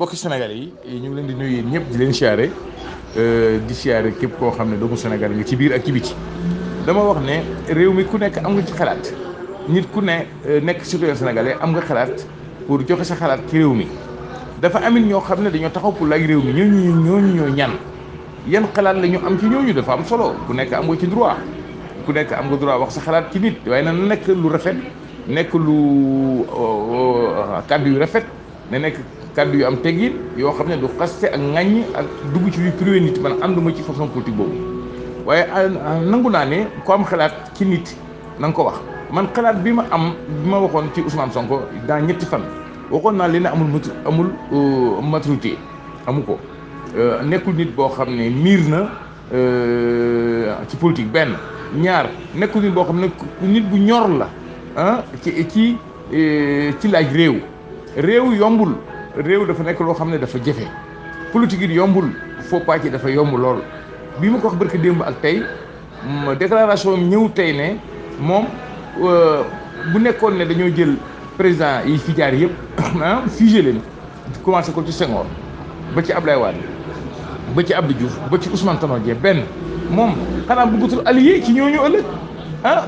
mbokki Sénégal yi ñu ngi leen di nuyu yéen ñëpp di leen siyaare di siyaare képp koo xam ne doomu Sénégal nga ci biir ak ci biti dama wax ne réew mi ku nekk am nga ci xalaat nit ku ne nekk citoyen sénégalais am nga xalaat pour joxe sa xalaat ci réew mi dafa amit ñoo xam ne dañoo taxaw pour laaj réew mi ñooñu ñooñu ñoo ñan yan xalaat la ñu am ci ñooñu dafa am solo ku nekk am nga ci droit ku nekk am nga droit wax sa xalaat ci nit waaye na nekk lu rafet nekk lu kàddu yu rafet na nekk kàddu yu am teggin yoo xam ne du xaste ak ŋàññ ak dugg ci lu privé nit man ànduma ci façon politique boobu waaye nangu naa ne ko am xalaat ci nit na nga ko wax man xalaat bi ma am bi ma waxoon ci Ousmane Sonko dans ñetti fan waxoon naa leen amul mat amul maturité amu ko nekkul nit boo xam ne miir na ci politique benn ñaar nekkul nit boo xam ne nit bu ñor la ah ci ci ci laaj réew réew yombul réew dafa nekk loo xam ne dafa jafe politique yi yombul faux pas ci dafa yomb lool bi ma ko wax barki démb ak tey déclaration ñëw tey ne moom bu nekkoon ne dañoo jël président yi fi jaar yëpp ah fusé leen commencé ko ci Senghor ba ci Ablaye Wade ba ci Abdou Diouf ba ci Ousmane Tanor Dieng benn moom xanaa bëggatul allié ci ñooñu ëllëg ah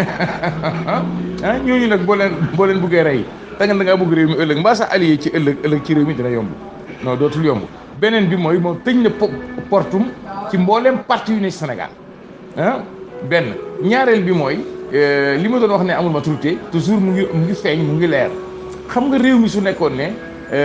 ah ñooñu nag boo leen boo leen bëggee rey da nga da ngaa bëgg réew mi ëllëg mbaa sax allié ci ëllëg ëllëg ci réew mi dina yomb non dootul yomb beneen bi mooy moom tëj na portum ci mbooleem parti yu ne Sénégal ah benn ñaareel bi mooy li ma doon wax ne amul maturité toujours mu ngi mu ngi feeñ mu ngi leer xam nga réew mi su nekkoon ne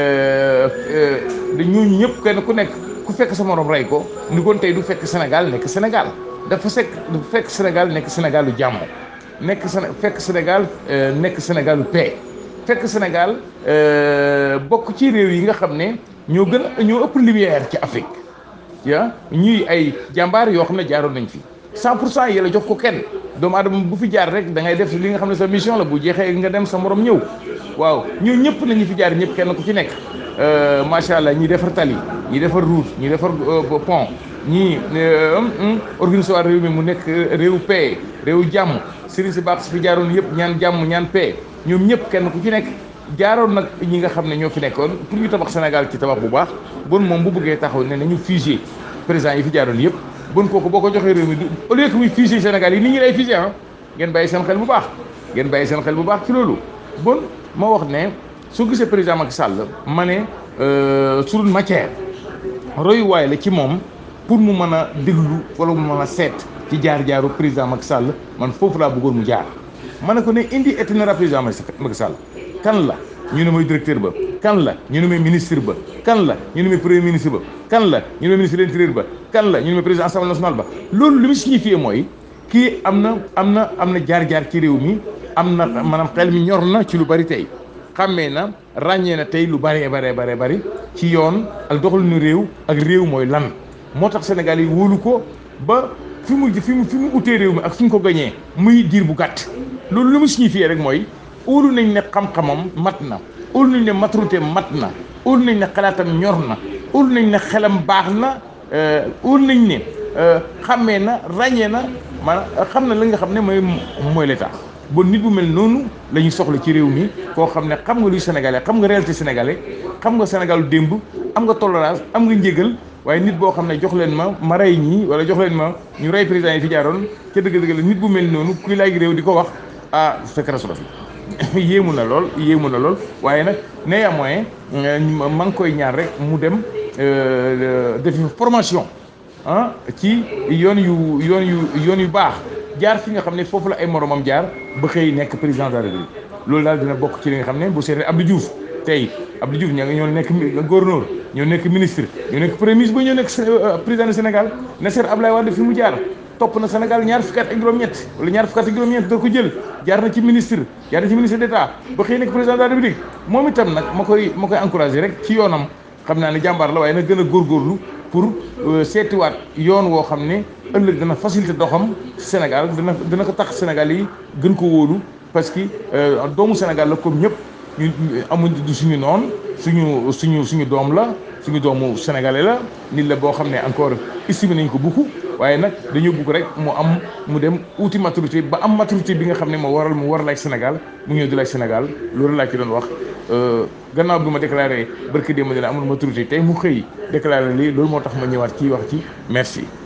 da ñooñu ñëpp kenn ku nekk ku fekk sa morom rey ko ni kon tey du fekk Sénégal nekk Sénégal dafa sekk du fekk Sénégal nekk Sénégal lu jàmm nekk fekk Sénégal nekk Sénégal lu paix fekk Sénégal bokk ci réew yi nga xam ne ñoo gën a ñoo ëpp lumière ci Afrique ya ñuy ay jàmbaar yoo xam ne jaaroon nañ fi 100 pour cent yi la jox ko kenn doomu aadama bu fi jaar rek da ngay def li nga xam ne sa mission la bu jeexee nga dem sa morom ñëw waaw ñoo ñëpp nañu fi jaar ñëpp kenn ku ci nekk macha allah ñi defar tali ñi defar route ñi defar pont ñii organisé waat réew mi mu nekk réew paix réew jàmm sëriñ si baax si fi jaaroon yëpp ñaan jàmm ñaan paix ñoom ñëpp kenn ku ci nekk jaaroon nag ñi nga xam ne ñoo fi nekkoon pour ñu tabax Sénégal ci tabax bu baax bon moom bu bëggee taxaw ne nañu fusé président yi fi jaaroon yëpp bon kooku boo ko joxee réew mi du au lieu que muy fusé Sénégal yi nit ñi lay fusé ah ngeen bàyyi seen xel bu baax ngeen bàyyi seen xel bu baax ci loolu bon ma wax ne soo gisee président Macky Sall ma ne sur une matière royuwaay la ci moom pour mu mën a déglu wala mu mën a seet ci jaar-jaaru président Macky Sall man foofu laa bëggoon mu jaar ma ne ko ne indi itinéraire président Macky Sall kan la ñu ne mooy directeur ba kan la ñu ne mooy ministre ba kan la ñu ne mooy premier ministre ba kan la ñu ne mooy ministre de l'intérieur ba kan la ñu ne mooy président assemblée nationale ba loolu li mu signifié mooy kii am na am na am na jaar-jaar ci réew mi am na maanaam xel mi ñor na ci lu bari tey xàmmee na ràññee na tey lu bëree baree baree bëri ci yoon ak doxalinu réew ak réew mooy lan moo tax Sénégal yi wóolu ko ba fi mu fi mu fi mu utee réew mi ak fi mu ko gañee muy diir bu gàtt loolu li mu signifié rek mooy óolu nañ ne xam-xamam mat na óolu nañ ne maturité mat na óolu nañ ne xalaatam ñor na óolu nañ ne xelam baax na óolu nañ ne xàmmee na ràññee na maanaam xam na li nga xam ne mooy mooy l'état bon nit bu mel noonu la ñu soxla ci réew mi koo xam ne xam nga luy sénégalais xam nga réalité sénégalais xam nga sénégalu démb am nga tolérance am nga njégal waaye nit boo xam ne jox leen ma ma rey ñii wala jox leen ma ñu rey président yi fi jaaroon ca dëgg-dëgg la nit bu mel noonu kuy laaj réew di ko wax ah sa catastrophe yéemu na lool yéemu na lool waaye nag néanmoins ma ngi koy ñaar rek mu dem def formation ah ci yoon yu yoon yu yoon yu baax jaar fi nga xam ne foofu la ay moromam jaar ba xëy nekk président de la République loolu daal dina bokk ci li nga xam ne bu seetee Abdou Diouf tey Abdou Diouf ña nga ñoo nekk gouverneur ñoo nekk ministre ñoo nekk premier ministre ba ñoo nekk président du Sénégal Nasser Ablaye Wade fi mu jaar topp na Sénégal ñaar fukki at ak juróom-ñett wala ñaar fukki at ak juróom-ñett doo ko jël jaar na ci ministre jaar na ci ministre d'État ba xëy nekk président de la République moom itam nag ma koy ma koy encouragé rek ci yoonam xam naa ne jàmbaar la waaye nag gën a góorgóorlu pour seetiwaat yoon woo xam ne ëllëg dana facilité doxam Sénégal dana dana ko tax Sénégal yi gën ko wóolu parce que doomu Sénégal la comme ñëpp ñu amuñ du suñu noon suñu suñu suñu doom la suñu doomu sénégalais la nit la boo xam ne encore estimé nañ ko beaucoup waaye nag dañoo bugg rek mu am mu dem uti maturité ba am maturité bi nga xam ne moo waral mu war laaj Sénégal mu ñëw di laaj Sénégal loolu laa ci doon wax gannaaw bi ma déclaré barki démb ne la amul maturité tey mu xëy déclaré lii loolu moo tax ma ñëwaat ci wax ci merci